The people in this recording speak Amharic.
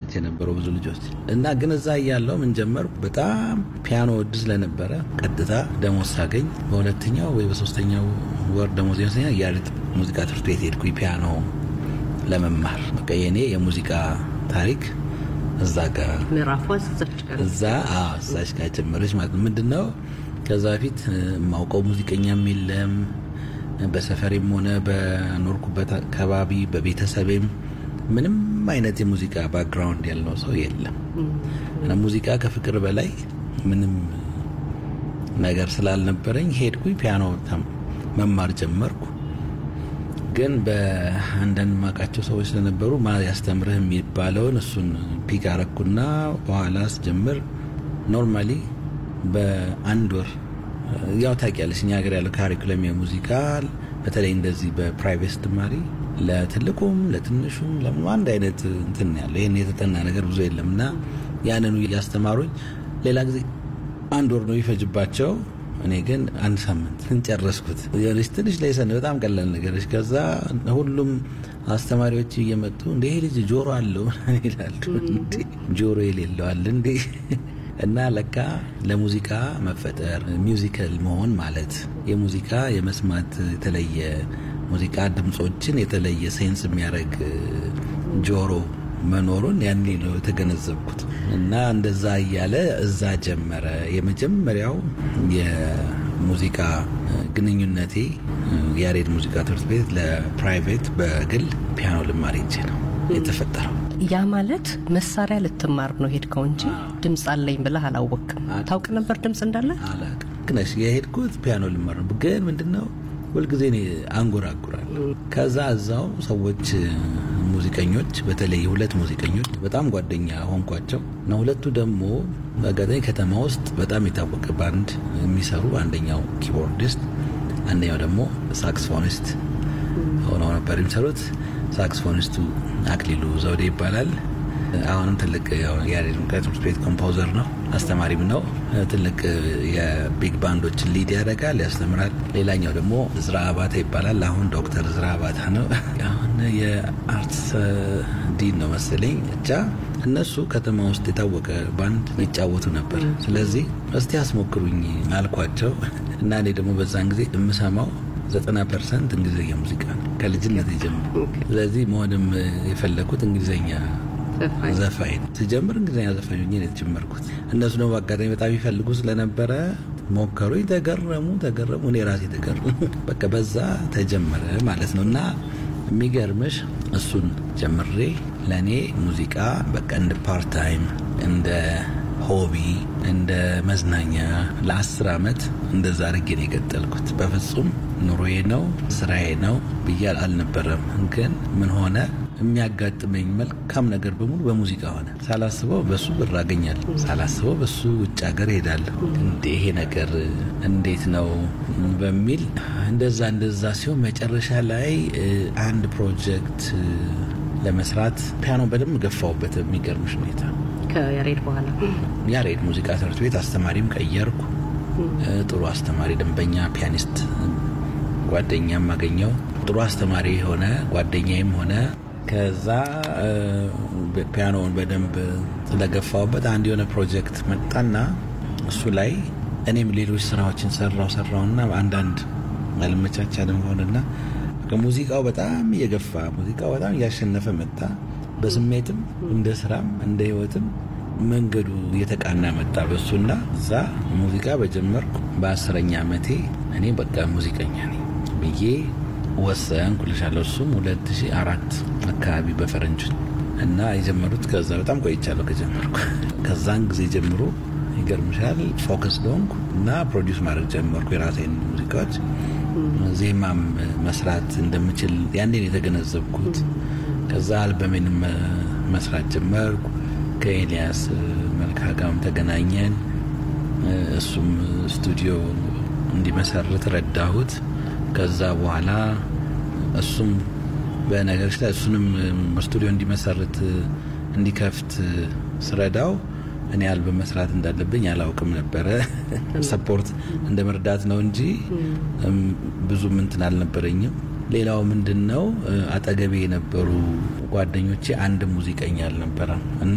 አስቀምጬ የነበረው ብዙ ልጆች እና ግን እዛ እያለው ምን ጀመርኩ። በጣም ፒያኖ ወድ ስለነበረ ቀጥታ ደሞዝ ሳገኝ በሁለተኛው ወይ በሶስተኛው ወር ደሞዝ ይመስለኛል ያሬድ ሙዚቃ ትምህርት ቤት ሄድኩኝ ፒያኖ ለመማር። በቃ የኔ የሙዚቃ ታሪክ እዛ ጋር ምዕራፏ እዛች ጋር እዛ አዎ እዛች ጋር ጀመረች ማለት ነው። ምንድን ነው ከዛ በፊት የማውቀው ሙዚቀኛም የለም በሰፈሬም ሆነ በኖርኩበት አካባቢ በቤተሰቤም ምንም አይነት የሙዚቃ ባክግራውንድ ያለው ሰው የለም እና ሙዚቃ ከፍቅር በላይ ምንም ነገር ስላልነበረኝ ሄድኩኝ ፒያኖ መማር ጀመርኩ። ግን በአንዳንድ ማቃቸው ሰዎች ስለነበሩ ማ ያስተምርህ የሚባለውን እሱን ፒክ አረኩና በኋላ ስጀምር ኖርማሊ በአንድ ወር ያው ታውቂያለሽ እኛ ሀገር ያለው ካሪኩለም የሙዚቃ በተለይ እንደዚህ በፕራይቬት ስትማሪ ለትልቁም ለትንሹም ለምኑ አንድ አይነት እንትን ያለው ይህን የተጠና ነገር ብዙ የለም እና ያንኑ እያስተማሩኝ ሌላ ጊዜ አንድ ወር ነው ይፈጅባቸው። እኔ ግን አንድ ሳምንት ጨረስኩት። የሆነች ትንሽ ላይሰን በጣም ቀላል ነገሮች። ከዛ ሁሉም አስተማሪዎች እየመጡ እንደ ይሄ ልጅ ጆሮ አለው ይላሉ። ጆሮ የሌለዋል እንዴ? እና ለካ ለሙዚቃ መፈጠር ሚውዚካል መሆን ማለት የሙዚቃ የመስማት የተለየ ሙዚቃ ድምፆችን የተለየ ሴንስ የሚያደርግ ጆሮ መኖሩን ያኔ ነው የተገነዘብኩት። እና እንደዛ እያለ እዛ ጀመረ የመጀመሪያው የሙዚቃ ግንኙነቴ ያሬድ ሙዚቃ ትምህርት ቤት ለፕራይቬት በግል ፒያኖ ልማር ሄጄ ነው የተፈጠረው። ያ ማለት መሳሪያ ልትማር ነው ሄድከው እንጂ ድምፅ አለኝ ብለህ አላወቅም። ታውቅ ነበር ድምፅ እንዳለ? አላውቅም። ግነሽ የሄድኩት ፒያኖ ልማር ነው። ግን ምንድነው ሁልጊዜ እኔ አንጎራጉራለሁ። ከዛ እዛው ሰዎች ሙዚቀኞች፣ በተለይ ሁለት ሙዚቀኞች በጣም ጓደኛ ሆንኳቸው እና ሁለቱ ደግሞ በአጋጣሚ ከተማ ውስጥ በጣም የታወቀ ባንድ የሚሰሩ አንደኛው ኪቦርዲስት፣ አንደኛው ደግሞ ሳክስፎኒስት ሆነው ነበር የሚሰሩት። ሳክስፎኒስቱ አክሊሉ ዘውዴ ይባላል። አሁንም ትልቅ ያሬድ ትምህርት ቤት ኮምፖዘር ነው፣ አስተማሪም ነው። ትልቅ የቢግ ባንዶችን ሊድ ያደርጋል፣ ያስተምራል። ሌላኛው ደግሞ ዝራ አባታ ይባላል። አሁን ዶክተር ዝራ አባታ ነው። አሁን የአርትስ ዲን ነው መሰለኝ። ብቻ እነሱ ከተማ ውስጥ የታወቀ ባንድ ይጫወቱ ነበር። ስለዚህ እስቲ አስሞክሩኝ አልኳቸው እና እኔ ደግሞ በዛን ጊዜ የምሰማው ዘጠና ፐርሰንት እንግሊዝኛ ሙዚቃ ነው ከልጅነት የጀምሮ። ስለዚህ መሆንም የፈለግኩት እንግሊዝኛ ዘፋኝ ነው። ስጀምር እንግሊዝኛ ዘፋኝ ሆኜ ነው የተጀመርኩት። እነሱ ደግሞ በአጋጣሚ በጣም ይፈልጉ ስለነበረ ሞከሩኝ። ተገረሙ ተገረሙ፣ እኔ ራሴ ተገረሙ። በቃ በዛ ተጀመረ ማለት ነው እና የሚገርምሽ እሱን ጀምሬ ለእኔ ሙዚቃ በቃ እንደ ፓርታይም እንደ ሆቢ እንደ መዝናኛ ለአስር ዓመት እንደዛ አድርጌ ነው የቀጠልኩት። በፍጹም ኑሮዬ ነው ስራዬ ነው ብዬ አልነበረም። ግን ምን ሆነ የሚያጋጥመኝ መልካም ነገር በሙሉ በሙዚቃ ሆነ። ሳላስበው በሱ ብር አገኛለሁ፣ ሳላስበው በሱ ውጭ ሀገር ሄዳለሁ። እንዴ ይሄ ነገር እንዴት ነው በሚል እንደዛ እንደዛ ሲሆን መጨረሻ ላይ አንድ ፕሮጀክት ለመስራት ፒያኖ በደንብ ገፋውበት የሚገርምሽ ሁኔታ ከያሬድ በኋላ ያሬድ ሙዚቃ ትምህርት ቤት አስተማሪም ቀየርኩ። ጥሩ አስተማሪ ደንበኛ ፒያኒስት ጓደኛም አገኘው። ጥሩ አስተማሪ ሆነ ጓደኛዬም ሆነ። ከዛ ፒያኖውን በደንብ ስለገፋውበት አንድ የሆነ ፕሮጀክት መጣና እሱ ላይ እኔም ሌሎች ስራዎችን ሰራው ሰራውና አንዳንድ አልመቻቻልም ሆነና ሙዚቃው በጣም እየገፋ ሙዚቃው በጣም እያሸነፈ መጣ። በስሜትም እንደ ስራም እንደ ህይወትም መንገዱ እየተቃና መጣ በሱና እዛ ሙዚቃ በጀመርኩ በአስረኛ ዓመቴ እኔ በቃ ሙዚቀኛ ነኝ ብዬ ወሰንኩ ልሻለሁ። እሱም 2004 አካባቢ በፈረንጆች እና የጀመሩት ከዛ በጣም ቆይቻለሁ ከጀመርኩ። ከዛን ጊዜ ጀምሮ ይገርምሻል ፎከስ ሆንኩ እና ፕሮዲውስ ማድረግ ጀመርኩ የራሴን ሙዚቃዎች። ዜማም መስራት እንደምችል ያኔን የተገነዘብኩት። ከዛ አልበሜንም መስራት ጀመርኩ። ከኤልያስ መልካ ጋርም ተገናኘን። እሱም ስቱዲዮ እንዲመሰርት ረዳሁት። ከዛ በኋላ እሱም በነገሮች ላይ እሱንም ስቱዲዮ እንዲመሰርት እንዲከፍት ስረዳው እኔ አልበም መስራት እንዳለብኝ አላውቅም ነበረ። ሰፖርት እንደ መርዳት ነው እንጂ ብዙም እንትን አልነበረኝም። ሌላው ምንድን ነው አጠገቤ የነበሩ ጓደኞቼ አንድ ሙዚቀኛ አልነበረም እና